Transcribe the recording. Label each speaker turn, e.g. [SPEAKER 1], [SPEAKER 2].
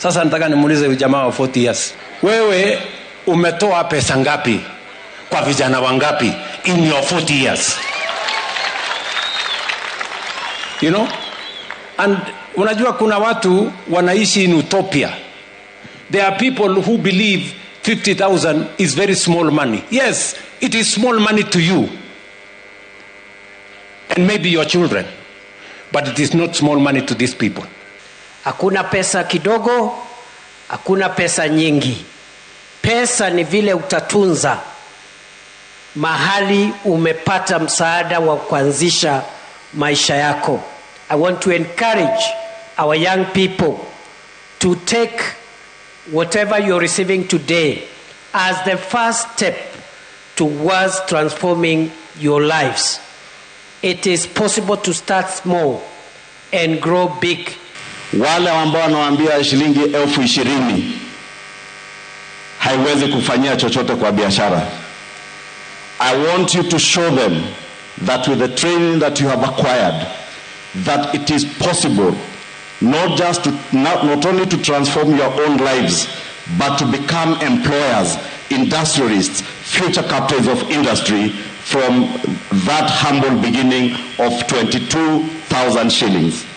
[SPEAKER 1] Sasa nataka nimuulize huyu jamaa wa 40 years, wewe umetoa pesa ngapi kwa vijana wangapi in your 40 years? You know? And unajua kuna watu wanaishi in utopia. There are people who believe 50,000 is very small money. Yes, it is small money to you and maybe your children, but it is not small money to these people.
[SPEAKER 2] Hakuna pesa kidogo, hakuna pesa nyingi. Pesa ni vile utatunza mahali umepata msaada wa kuanzisha maisha yako. I want to encourage our young people to take whatever you're receiving today as the first step towards transforming your lives. It is possible to start small and grow big.
[SPEAKER 3] Wale ambao wanawaambia shilingi elfu ishirini haiwezi kufanyia chochote kwa biashara. I want you to show them that with the training that you have acquired, that it is possible not just to not, not only to transform your own lives, but to become employers, industrialists, future captains of industry from that humble beginning of 22,000 shillings.